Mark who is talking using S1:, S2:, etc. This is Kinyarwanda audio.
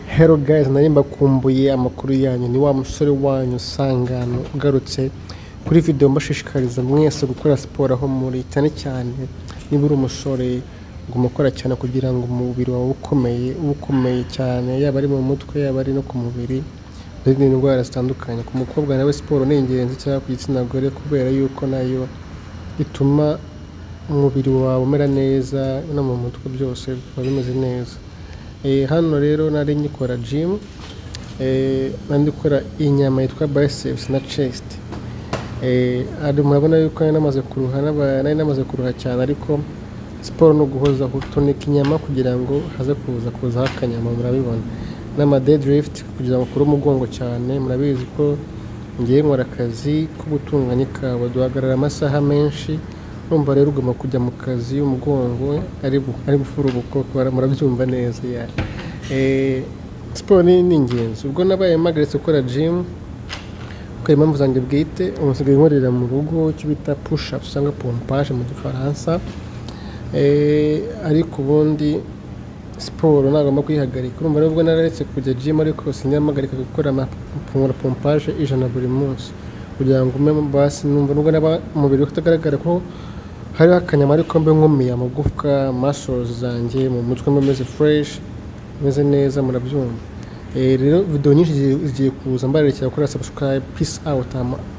S1: Hello guys, nari mbakumbuye amakuru yanyu ni wa musore wanyu Sangano ugarutse kuri video mbashishikariza mwese gukora siporo aho muri cyane cyane niba uri umusore guma ukora cyane kugira ngo umubiri wawe ukomeye ube ukomeye cyane yaba ari mu mutwe yaba ari no ku mubiri uririnde indwara zitandukanye ku mukobwa nawe siporo ni ingenzi cyangwa ku gitsina gore kubera yuko nayo ituma umubiri wawe umera neza no mu mutwe byose bikaba bimeze neza Eh, hano rero nari ngikora gym eh, nari ndikora inyama yitwa biceps na chest Eh, ari- murabona yuko nari namaze kuruha n'aba- nari namaze kuruha cyane ariko siporo no guhozaho utunika inyama kugira ngo haze kuza kuzaho akanyama murabibona n'ama deadlift kugira ngo ukure umugongo cyane murabizi ko ngiye nkora akazi ko gutunganya ikawa duhagarara amasaha menshi numva rero ugomba kujya mu kazi umugongo ari bu- ari gufura ubukoko murabyumva neza ya Eh, siporo ni ni ingenzi ubwo nabaye mpagaritswe gukora gym kuko impamvu zanjye bwite ubu nsigaye nkorera mu rugo icyo bita push ups cyangwa pompage mu gifaransa Eh, ariko ubundi siporo ntagomba kuyihagarika urumva nubwo nararetse kujya gym ariko sinyamuhagarika gukora ama- gukora pompage ijana buri munsi kugira ngo ume basi numva nubwo naba umubiri utagaragara ko hariho akanyama ariko mbe nkumiye amagufwa muscles zanjye mu mutwe mbe meze fresh meze neza murabyumva Eh, rero video nyinshi zigiye- zigiye kuza mbarerekera kuri subscribe peace out I'm